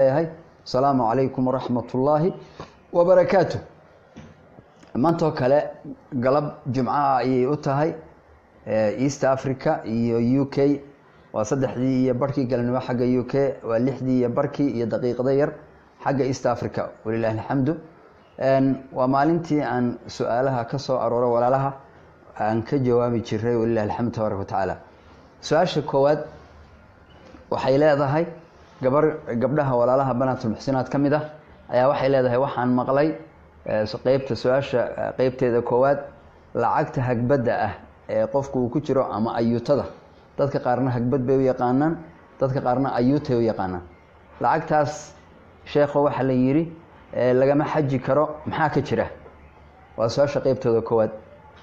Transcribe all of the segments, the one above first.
yahay asalaamu calaykum waraxmat ullaahi wabarakaatu maantoo kale galab jumcaha ayay u tahay east africa iyo u k waa saddexdii iyo barhkii galnimo xagga u k waa lixdii iyo barhkii iyo daqiiqda yar xagga east africa walilahi alxamdu waa maalintii aan su-aalaha ka soo arooro walaalaha aan ka jawaabi jiray walilahi alxamdu tabaaraka watacaala su-aasha koowaad waxay leedahay gabar gabdhaha walaalaha banaatulmuxsinaad ka mid ah ayaa waxay leedahay waxaan maqlay qeybta su-aasha qeybteeda koowaad lacagta hagbadda ah ee qofku uu ku jiro ama ayuutada dadka qaarna hagbad bay u yaqaanaan dadka qaarna ayuutay u yaqaanaan lacagtaas sheekho waxaa la yidhi lagama xaji karo maxaa ka jira waa su-aasha qeybtooda koowaad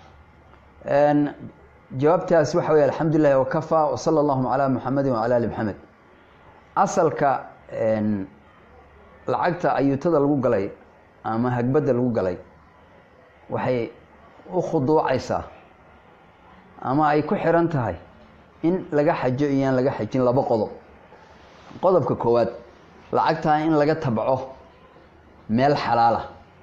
jawaabtaas waxa wey alxamdulilahi wakafaa wasala allahuma calaa muxamedin wacala ali maxamed asalka lacagta ayuutada lagu galay ama hagbadda lagu galay waxay u khuduucaysaa ama ay ku xiran tahay in laga xajo iyoaan laga xajin laba qodob qodobka koowaad lacagtaa in laga tabco meel xalaala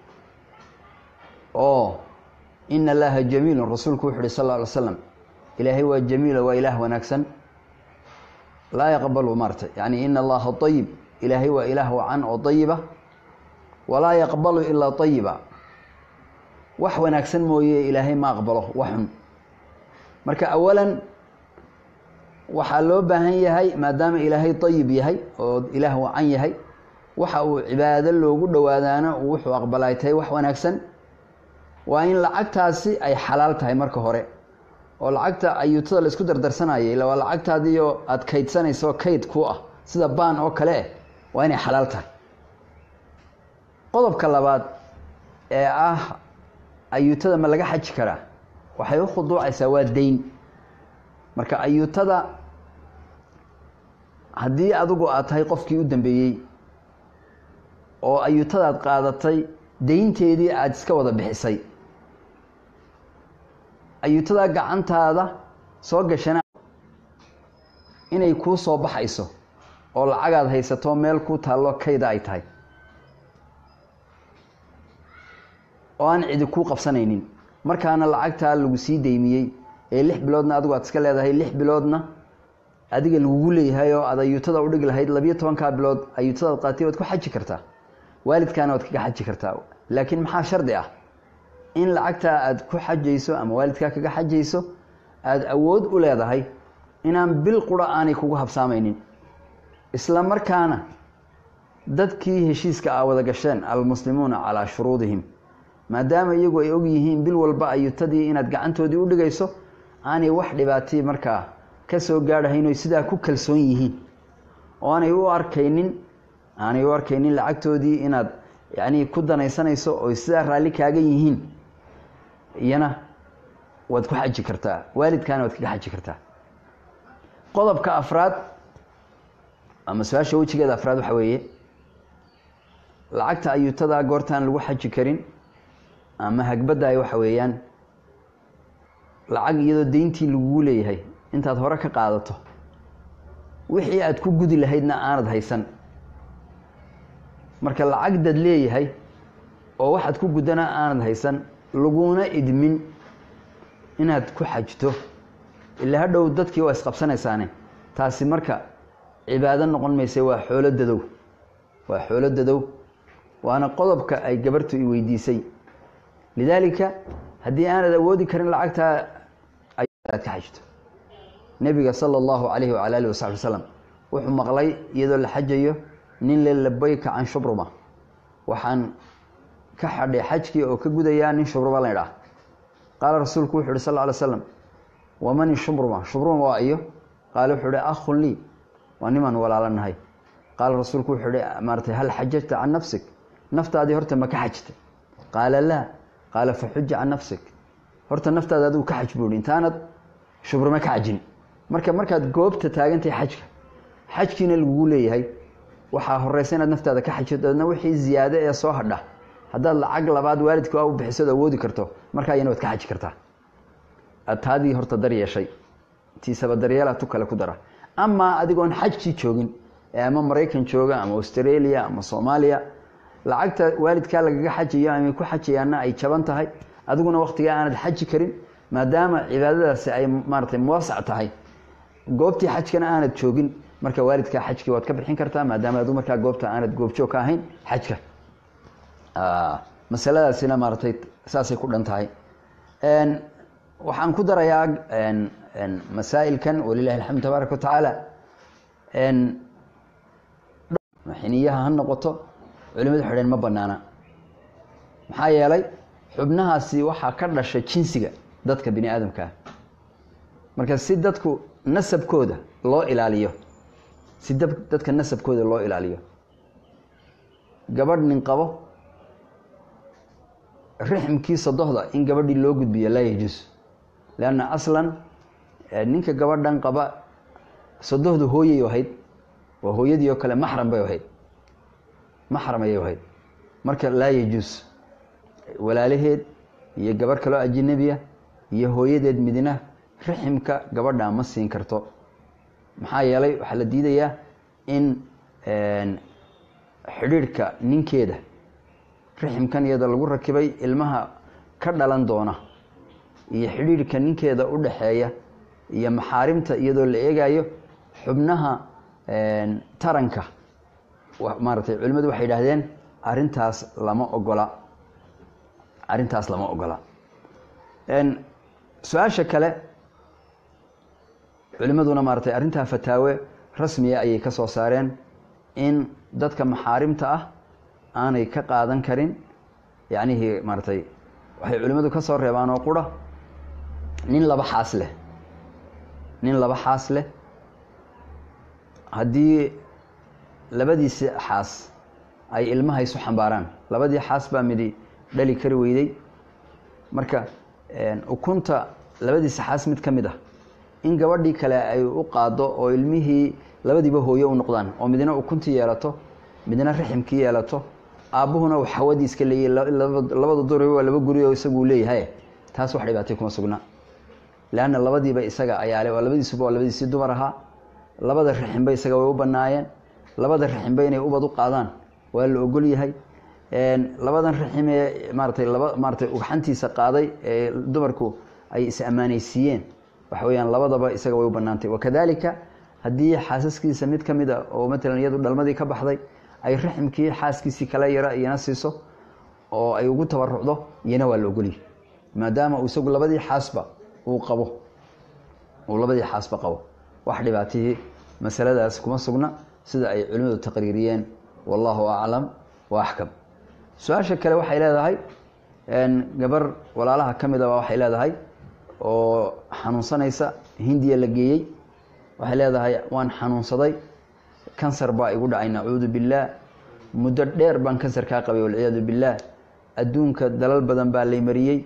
oo ina allaha jamiilun rasuulku wuxu uhi sal lla alay slam ilaahay waa jamiilo waa ilaah wanaagsan laa yaqbalu maarta yani ina allaha ayib ilaahay waa ilaah wacan oo ayiba walaa yaqbalu ilaa ayiba wax wanaagsan mooye ilaahay ma aqbalo wax xun marka awalan waxaa loo baahan yahay maadaama ilaahay ayib yahay oo ilaah wacan yahay waxa uu cibaado loogu dhowaadaana uu wuxuu aqbalay tahay wax wanaagsan waa in lacagtaasi ay xalaal tahay marka hore oo lacagta ayuutada la isku dardarsanaya ila waa lacagtaadiio aada kaydsanayso kayd ku ah sida baan oo kale eh waa inay xalaal tahay qodobka labaad ee ah ayuutada ma laga xaji karaa waxay u khuduucaysaa waa dayn marka ayuutada haddii adigu aad tahay qofkii u dambeeyey oo ayuutadaad qaadatay daynteedii aada iska wada bixisay ayuutada gacantaada soo gashana inay kuu soo baxayso oo lacagaad haysato meel ku taallo kayda ay tahay oo aan cidi kuu qabsanaynin markaana lacagtaa lagu sii daymiyey ee lix biloodna adigu aad iska leedahay lix biloodna adiga lagugu leeyahay oo aad ayuutada udhigi lahayd labiyo tobankaa bilood ayuutadaad qaatay waad ku xaji kartaa waalidkaana waad kaga xaji kartaa laakiin maxaa shardi ah in lacagtaa aad ku xajayso ama waalidkaa kaga xajayso aada awood u leedahay inaan bil qura aanay kugu habsaamaynin isla markaana dadkii heshiiska aa wada gasheen almuslimuuna calaa shuruudihim maadaama iyagu ay og yihiin bil walba ayuutadii inaad gacantoodii u dhigayso aanay wax dhibaatay markaa ka soo gaadhahayn oy sidaa ku kalsoon yihiin oo aanay u arkaynin aanay u arkaynin lacagtoodii inaad yacnii ku danaysanayso oy sidaa raalli kaaga yihiin iyana waad ku xaji kartaa waalidkaana waad kaga xaji kartaa qodobka afraad ama su-aasha wejigeeda afraad waxaa weeye lacagta ayuutada goortaan lagu xaji karin ama hagbadda ay waxa weeyaan lacag iyadoo deyntii lagugu leeyahay intaad hore ka qaadato wixii aad ku gudi lahaydna aanad haysan marka lacag dad leeyahay oo waxaad ku guddana aanad haysan laguna idmin inaad ku xajto ilaa hadhow dadkii waa isqabsanaysaane taasi marka cibaado noqon maysa waa xoolo dadow waa xoolo dadow waana qodobka ay gabartu i weydiisay lidaalika haddii aanad awoodi karin lacagtaa aad ka xajto nebiga sala allahu calayhi wacala alihi wasaxbi wasalam wuxuu maqlay iyadoo la xajayo nin le labayka can shubruma waxaan ka xadhay xajkii oo ka gudayaa nin shubruma la ydhaah qaala rasuulku wuxu uhi sal ly slam wamani shubruma shubruma waa iyo qaale wuxuu uhi akhun lii waa nimaan walaalanahay qaala rasuulku wuxuu uhi maaratay hal xajajta can nafsik naftaadii horta ma ka xajta qaala laa qaala faxuja can nafsik horta naftaada adigu ka xaj buuhi intaanad shubruma ka xajin marka markaad goobta taagantahay xajka xajkiina lagugu leeyahay waxaa horeysa inaad naftaada ka xajido dabeedna wixii ziyaado ee soo hadha haddaad lacag labaad waalidka a u bixisood awoodi karto markaa iyana waad ka xaji kartaa aad taadii horta dar yeeshay tiisaba daryeela tu kale ku dara amaa adigoon xajkii joogin ee ama maraykan jooga ama australia ama soomaaliya lacagta waalidkaa lagaga xajayo ama ku xajayaana ay jaban tahay adiguna waktigaa aanad xaji karin maadaama cibaadadaasi ay maaratay muwasac tahay goobtii xajkana aanad joogin marka waalidkaa xajkii waad ka bixin kartaa maadaama adu markaa goobta aanad goobjoog ka ahayn xajka masaladaasina maaratay saasay ku dhan tahay waxaan ku darayaa masaa'ilkan walilahi alxamdu tabaaraka wa tacaala xiniyaha ha noqoto culimadu xidheen ma banaana maxaa yeelay xubnahaasi waxaa ka dhasha jinsiga dadka bini aadamka ah marka si dadku nasabkooda loo ilaaliyo si dadka nasabkooda loo ilaaliyo gabadh nin qabo rixmkii sadohda in gabadhii loo gudbiyo laa yajuus leanna aslan ninka gabadhan qaba sadohdu hooyay ahayd waa hooyadii oo kale maxram bay ahayd maxram ayay ahayd marka laa yajuus walaalaheed iyo gabarh kaloo ajinabiya iyo hooyadeed midna riximka gabadha ma siin karto maxaa yeelay waxaa la diidayaa in xidhiidhka ninkeeda riximkan iyada lagu rakibay ilmaha ka dhalan doona iyo xidhiidhka ninkeeda u dhaxeeya iyo maxaarimta iyadoo la eegayo xubnaha taranka maaratay culimmadu waxay yidhaahdeen arrintaas lama ogola arrintaas lama ogola su-aasha kale culimmaduna maaratay arrintaa fataawe rasmiya ayay ka soo saareen in dadka maxaarimta ah aanay ka qaadan karin yacnihii maaratay waxay culimmadu ka soo reebaan oo qura nin laba xaas leh nin laba xaas leh haddii labadiisi xaas ay ilmaha isu xambaaraan labadii xaas baa midi dhali kari weyday marka ukunta labadiisa xaas mid ka mid ah in gabadhii kale ay u qaado oo ilmihii labadiiba hooyo u noqdaan oo midna ukuntii yeelato midna riximkii yeelato aabbuhuna uu xawadii iska leeyay labada duri waa laba guri oo isaguu leeyahay taas wax dhibaatay kuma sugna leanna labadiiba isaga ayaale waa labadiisuba waa labadiisii dumar ahaa labada riximba isaga way u banaayeen labada riximba inay ubad u qaadaan waa la ogol yahay labadan rixim ee maaratay laba maaratay ugxantiisa qaaday ee dumarku ay is ammaanaysiiyeen waxa weyaan labadaba isaga way u banaantay wakadalika haddii xaasaskiisa mid ka mid a oo matalan iyadu dhalmadii ka baxday ay riximkii xaaskiisii kala yara iyana siiso oo ay ugu tabarucdo iyana waa la ogolyahy maadaama uu isagu labadii xaasba uu qabo uu labadii xaasba qabo wax dhibaatihii masaladaas kuma sugna sida ay culimmadu taqriiriyeen wallahu aclam wa axkam su-aasha kale waxay leedahay gabar walaalaha ka mid aba waxay leedahay oo xanuunsanaysa hindiya la geeyey waxay leedahay waan xanuunsaday kansar baa igu dhacay nacuudu billaah muddo dheer baan kansar kaa qabay walciyaadu billaah adduunka dalal badan baa lay mariyey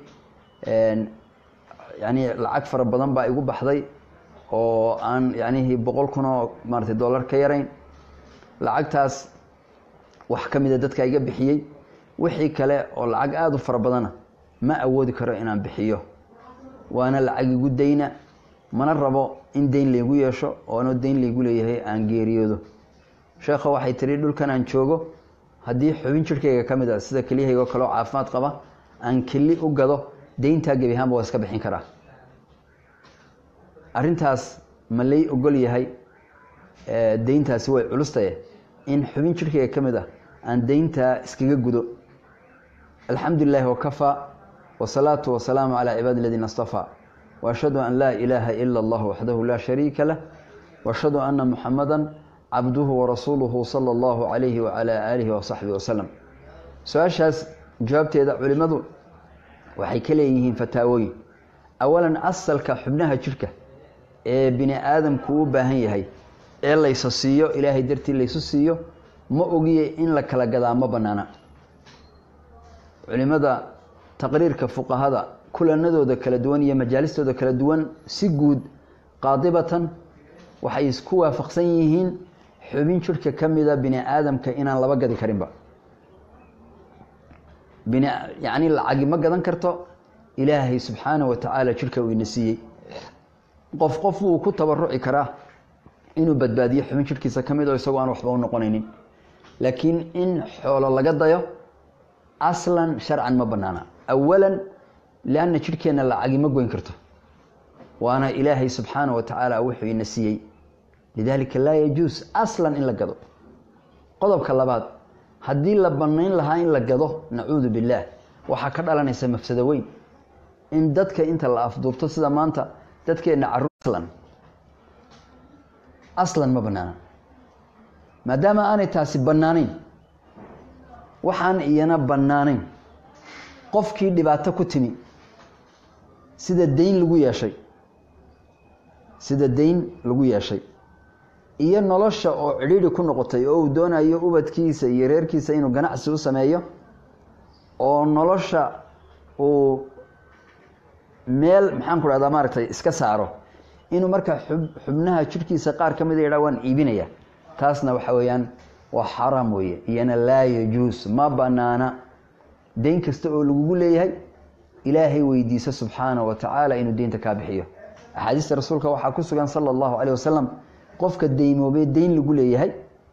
yani lacag fara badan baa igu baxday oo aan yanihii boqol kun oo maaratay dollar ka yarayn lacagtaas wax ka mida dadka iga bixiyey wixii kale oo lacag aada u fara badana ma awoodi karo inaan bixiyo waana lacag igu dayna mana rabo in dayn laygu yeesho oona dayn laygu leeyahay aan geeriyoodo sheekha waxay tihi dhulkan aan joogo haddii xubin jirhkayga ka mid a sida keliyahaygo kaleo caafimaad qaba aan keli u gado dayntaa gebi ahaanba waa iska bixin karaa arrintaas ma lay ogol yahay dayntaasi way culustaye in xubin jirhkayga ka mid ah aan dayntaa iskaga gudo alxamdu lilahi wakafaa wasalaatu wasalaamu calaa cibaadi aladiina astafaa waashhadu an laa ilaaha ila allah waxdahu laa shariika lah waashhadu ana muxamada cabduhu warasuuluhu sala allahu calayhi wacalaa aalihi wasaxbihi wasalam su-aashaas jawaabteeda culimmadu waxay ka leeyihiin fataawooyin awalan asalka xubnaha jirhka ee bini aadamku u baahan yahay ee laysa siiyo ilaahay dartii laysu siiyo ma ogiye in la kala gadaa ma banaana culimada taqriirka fuqahada kulanadooda kala duwan iyo majaalistooda kala duwan si guud qaadibatan waxay isku waafaqsan yihiin xubin jirhka ka mida bini aadamka inaan laba gadi karinba bin yacni lacagi ma gadan karto ilaahay subxaana wa tacaala jirhka uu ina siiyey qof qof wuu ku tabaruci karaa inuu badbaadiyo xubin jidhkiisa ka mid oo isagoo aan waxba u noqonaynin laakiin in xoolo laga dayo aslan sharcan ma banaana awalan lianna jidhkeenna lacagi ma goyn karto waana ilaahay subxaana wa tacaala wuxuu ina siiyey lidaalika laa yajuus aslan in la gado qodobka labaad haddii la banayn lahaa in la gado nacuudu billaah waxaa ka dhalanaysa mafsado weyn in dadka inta la afduubto sida maanta dadkeenna caruur aslan aslan ma banaana maadaama aanay taasi bannaanayn waxaan iyana bannaanayn qofkii dhibaato ku timi sida dayn lagu yeeshay sida dayn lagu yeeshay iyo nolosha oo cidhiidhi ku noqotay oo uu doonayo ubadkiisa iyo reerkiisa inuu ganacsi u sameeyo oo nolosha uu meel maxaan ku dhahdaa maaragtay iska saaro inuu marka xub xubnaha jidhkiisa qaar ka mida yadhaa waan iibinaya taasna waxa weeyaan waa xaraam weeye iyana laa yajuus ma banaana dayn kasta oo lagugu leeyahay ilaahay weydiiso subxaana wa tacaala inuu deynta kaa bixiyo axaadiista rasuulka waxaa ku sugan sala allahu caleyh wasalam qofka daymoobee dayn lagu leeyahay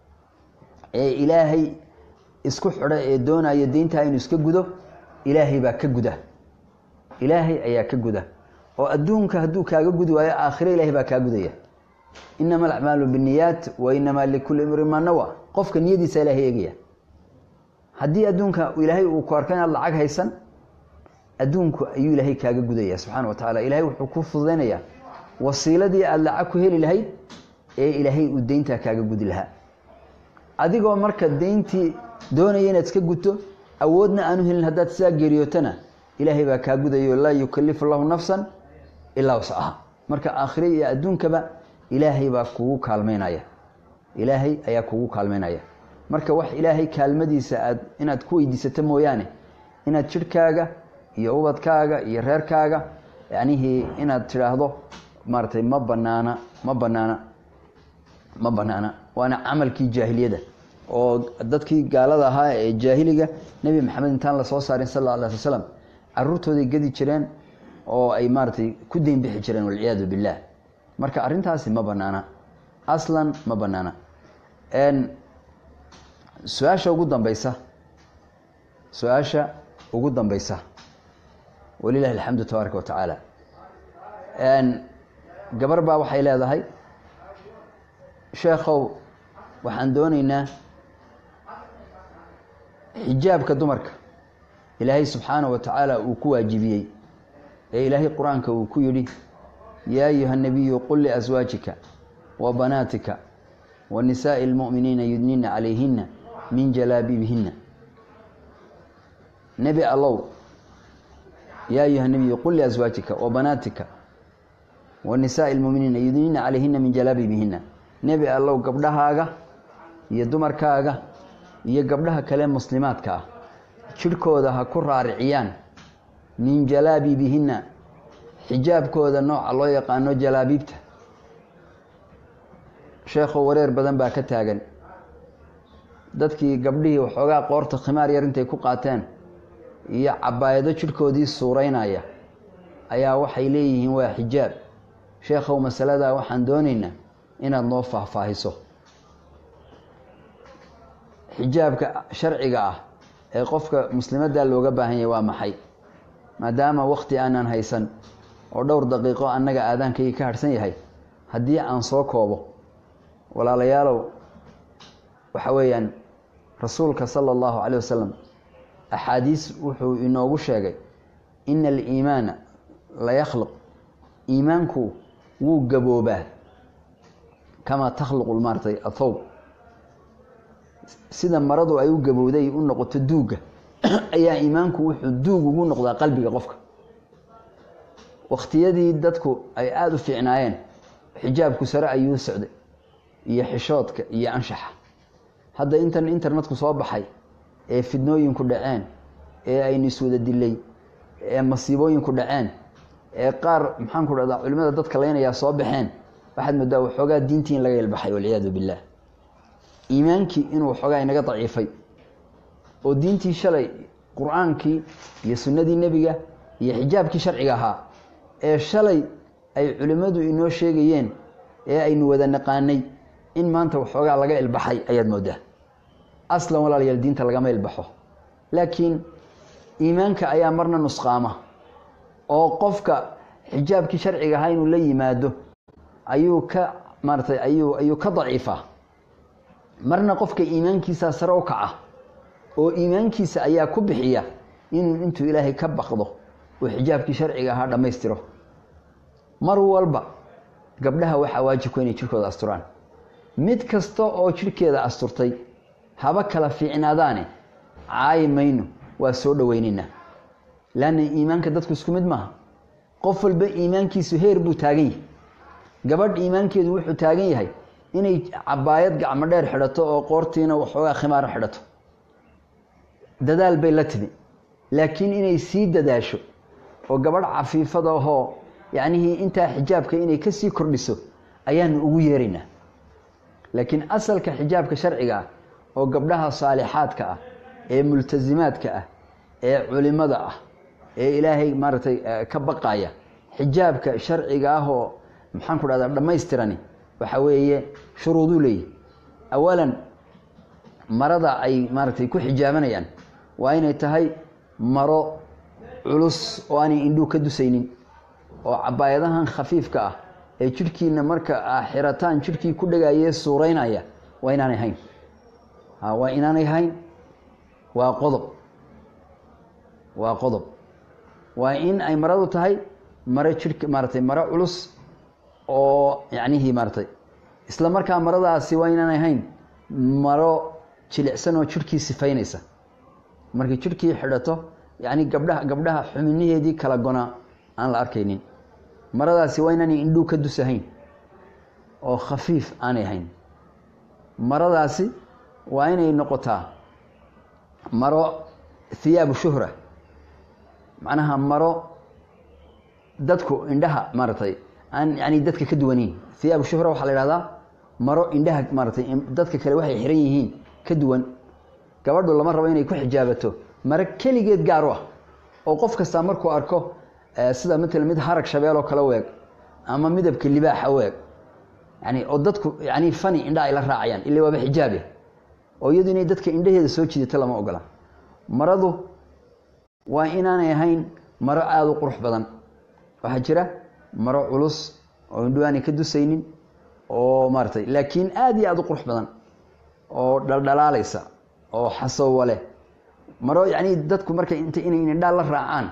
ee ilaahay isku xidho ee doonaya deyntaa inuu iska gudo ilaahay baa ka guda ilaahay ayaa ka guda oo adduunka hadduu kaaga gudi waayo aakhire ilahay baa kaa gudaya inama alacmaalu biniyaat wa inamaa likulli imrin maa nawa qofka niyadiisa ilahay eegaya haddii adduunka ilaahay uu ku arko inaad lacag haysan adduunku ayuu ilaahay kaaga gudaya subxana wa tacala ilahay wuxuu ku fududaynayaa wasiiladii aada lacag ku heli lahayd ee ilaahay uu deyntaa kaaga gudi lahaa adigoo marka deyntii doonaya inaad iska guto awoodna aanu helin haddaad sidaa geeriyootana ilaahay baa kaa gudayo laa yukalifu lahu nafsan ilaa wascaha marka aakhire iyo adduunkaba ilaahay baa kugu kaalmeynaya ilaahay ayaa kugu kaalmeynaya marka wax ilaahay kaalmadiisa aad inaad ku weydiisato mooyaane inaad jidhkaaga iyo ubadkaaga iyo reerkaaga yacnihii inaad tidhaahdo maaratay ma banaana ma banaana ma banaana waana camalkii jaahiliyada oo dadkii gaalada ahaa ee jaahiliga nebi maxamed intaan lasoo saarin sal alla alay sl slam caruurtooday gedi jireen oo ay maaratay ku deyn bixi jireen walciyaadu billaah marka arrintaasi ma banaana aslan ma banaana su-aasha ugu dambeysa su-aasha ugu dambeysa walilahi alxamdu tabaaraka wa tacaala gabar baa waxay leedahay sheekhow waxaan dooneynaa xijaabka dumarka ilaahay subxaana wa tacaala uu ku waajibiyey ee ilaahay qur-aanka uu ku yidhi yaa ayuha nabiyu qul liaswaajika wa banaatika wa nisaa'i اlmu'miniina yudnina calayhina min jalaabiibihina nebi allow yaa ayuha nabiyu qul liaswaajika wa banaatika wa nisaa'i lmu'miniina yudnina calayhina min jalaabiibihina nebi allow gabdhahaaga iyo dumarkaaga iyo gabdhaha kale muslimaadka ah jidhkooda ha ku raariciyaan min jalaabiibihina xijaabkooda nooca loo yaqaano jalaabiibta sheekhow wareer badan baa ka taagan dadkii gabdhihii waxoogaa qoorta khimaar yar intay ku qaateen iyo cabaayado jidhkoodii suuraynaya ayaa waxay leeyihiin waa xijaab sheekhow masaladaa waxaan doonaynaa inaad noo faahfaahiso xijaabka sharciga ah ee qofka muslimadda looga baahan yahay waa maxay maadaama wakti aanan haysan oo dhowr daqiiqo annaga aadaankayga ka harhsan yahay haddii aan soo koobo walaalayaalow waxa weeyaan rasuulka sala allahu caleyh wasalam axaadiis wuxuu inoogu sheegay ina aliimaana la yakhluq iimaanku wuu gaboobaa kamaa takhluqu maaratay athowb sida maradu ay u gabowday u noqoto duugga ayaa iimaanku wuxuu duug ugu noqdaa qalbiga qofka wakhtiyadii dadku ay aada u fiicnaayeen xijaabku sare ayuu socday iyo xishoodka iyo anshaxa hadda intan internetku soo baxay ee fidnooyinku dhaceen ee aynu iswada dilay ee masiibooyinku dhaceen ee qaar maxaan ku dhahdaa culimada dadka leynayaa soo baxeen waxaad moodaa waxoogaa diintii in laga ilbaxay walciyaadu billaah iimaankii inuu waxoogaa inaga daciifay oo diintii shalay qur-aankii iyo sunnadii nebiga iyo xijaabkii sharciga ahaa ee shalay ay culimmadu inoo sheegayeen ee aynu wada naqaanay in maanta waxoogaa laga ilbaxay ayaad moodaa aslan walaalayaal diinta lagama ilbaxo laakiin iimaanka ayaa marna nusqaama oo qofka xijaabkii sharciga ahaa inuu la yimaado ayuu ka maaratay ayuu ayuu ka daciifaa marna qofka iimaankiisaa sare u kaca oo iimaankiisa ayaa ku bixiya inuu intuu ilaahay ka baqdo uu xijaabkii sharciga ahaa dhammaystiro mar walba gabdhaha waxaa waajibku inay jirkooda asturaan mid kasta oo jirhkeeda asturtay haba kala fiicnaadaane caayi mayno waa soo dhoweynaynaa laanna iimaanka dadku isku mid maaha qof walba iimaankiisu heer buu taagan yahay gabadh iimaankeedu wuxuu taagan yahay inay cabaayad gacmo dheer xidhato oo qoortiina waxoogaa khimaaro xidhato dadaal bay la timi laakiin inay sii dadaasho oo gabadh cafiifada ahoo yacnihii intaa xijaabka inay ka sii kordhiso ayaanu ugu yeeraynaa laakiin asalka xijaabka sharciga ah oo gabdhaha saalixaadka ah ee multasimaadka ah ee culimada ah ee ilaahay maaragtay ka baqaya xijaabka sharciga ah oo maxaan ku dhahdaa dhammaystirani waxa weeye shuruuduu leeyahy awalan marada ay maaragtay ku xijaabanayaan waa inay tahay maro culus oo aanay indhuu ka dusaynin oo cabaayadahan khafiifka ah ee jidhkiina marka a xirataan jidhkii ku dhagaayee suuraynaya waa inaanay hayn waa inaanay hayn waa qodob waa qodob waa in ay maradu tahay maro jidhka maaratay maro culus oo yacnihii maaratay isla markaa maradaasi waa inaanay hayn maro jilicsan oo jidhkii sifaynaysa markay jidhkii xidhato yacni gabdhaha gabdhaha xubinaheedii kala gonaa aan la arkaynin maradaasi waa inaanay indhuu ka dusahayn oo khafiif aanay hayn maradaasi waa inay noqotaa maro hiyaabu shuhra macnaha maro dadku indhaha maaratay aan yani dadka ka duwanayn hiyaabu shuhra waxaa la ihahdaa maro indhaha maaratay dadka kale waxay xiran yihiin ka duwan gabadhu lama rabo inay ku xijaabato maro keligeed gaar u ah oo qof kastaa markuu arko sida matala mid harag shabeeloo kale weeg ama midabka libaaxa weeg yani oo dadku yani fani indha ay la raacayaan ila waaba xijaabe oo iyadu inay dadka indhaheeda soo jidato lama ogola maradu waa inaanay ahayn maro aada u qurux badan waxaa jira maro culus oo indhu aanay ka dusaynin oo maaratay laakiin aada iyo aada u qurux badan oo dhaldhalaalaysa oo xasowa leh maro yani dadku markay int inay indhaa la raacaan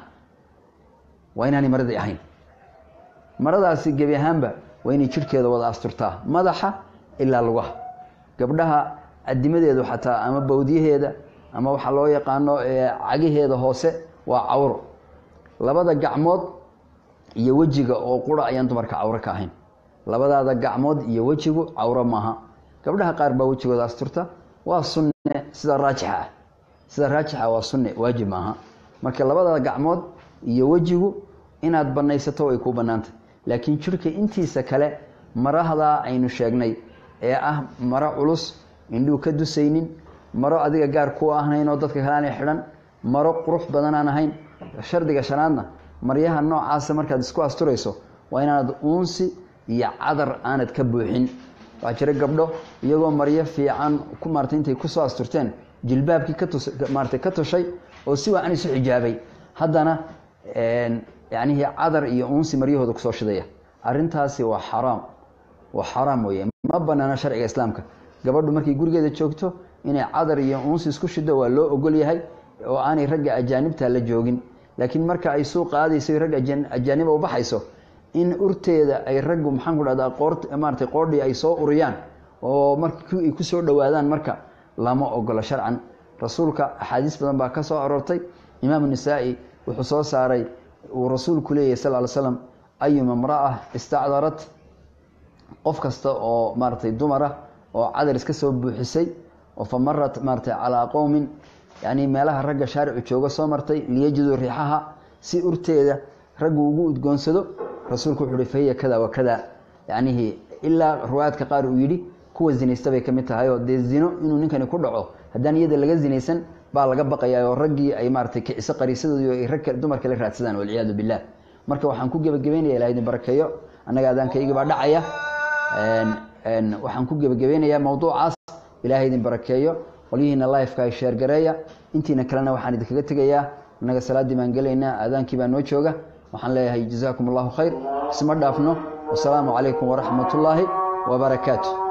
waa inaanay maradii ahayn maradaasi gebi ahaanba waa inay jidhkeeda wada asturtaa madaxa ilaa lugaha gabdhaha adimadeedu xataa ama bawdyaheeda ama waxaa loo yaqaano cagaheeda hoose waa cawro labada gacmood iyo wejiga oo qura ayaan dumarka cawro ka ahayn labadaada gacmood iyo wejigu cawro maaha gabdhaha qaar baa wejigooda asturta waa sunne sida raajixa ah sida raajixa waa sunne waajib maaha marka labadaada gacmood iyo wejigu inaad banaysato way kuu bannaantay laakiin jidhka intiisa kale marahdaa aynu sheegnay ee ah maro culus indhuu ka dusaynin maro adiga gaar ku ahnayn oo dadka kale aanay xidhan maro qurux badan aan ahayn shardiga shanaadna maryaha noocaasa markaad isku asturayso waa inaanad uunsi iyo cadar aanad ka buuxin waxaa jira gabdho iyagoo maryo fiican ku maartay intay kusoo asturteen jilbaabkii katus maaratay ka tushay oo si wacan isu xijaabay haddana yacnihii cadar iyo uunsi maryahooda kusoo shidaya arrintaasi waa xaraam waa xaraam weeye ma banaana sharciga islaamka gabadhu markay gurigeeda joogto inay cadar iyo uunsi isku shido waa loo ogol yahay oo aanay ragga ajaanibta la joogin laakiin marka ay suuq qaadayso ragga ajaaniba u baxayso in urteeda ay raggu maxaan ku dhahdaa qoor maaratay qoordhii ay soo uriyaan oo marki ay kusoo dhowaadaan marka lama ogolo sharcan rasuulka axaadiis badan baa ka soo aroortay imaamu nisaa-i wuxuu soo saaray uu rasuulku leeyahy sal ly slam ayuma mraa istacdarat qof kasta oo maaratay dumara oo cadar iska soo buuxisay oo fa marat maaratay calaa qowmin yani meelaha ragga shaaricu jooga soo martay liyajiduu riixaha si urteeda raggu ugu udgoonsado rasuulku wuxu uhi fahiya kada wa kada yacnihii ilaa riwaayaadka qaar uu yidhi kuwa zinaysta bay ka mid tahay oo dee zino inuu ninkani ku dhaco haddaan iyada laga zinaysan baa laga baqayaa oo raggii ay maaratay kiciso qariisadoodii oo ay rag dumarka la raadsadaan walciyaadu billah marka waxaan ku gebagabeynaya ilaha idin barakeeyo annaga aadaankaygi baa dhacaya waxaan ku gebagabeynayaa mawduucaas ilaahay idin barakeeyo qolyihiina lifeka ay sheergareeya intiina kalena waxaan idinkaga tegayaa innaga salaaddii baan gelaynaa aadaankii baa noo jooga waxaan leeyahay jazaakum allahu khayr isma dhaafno wasalaamu calaykum waraxmat ullaahi wabarakaatu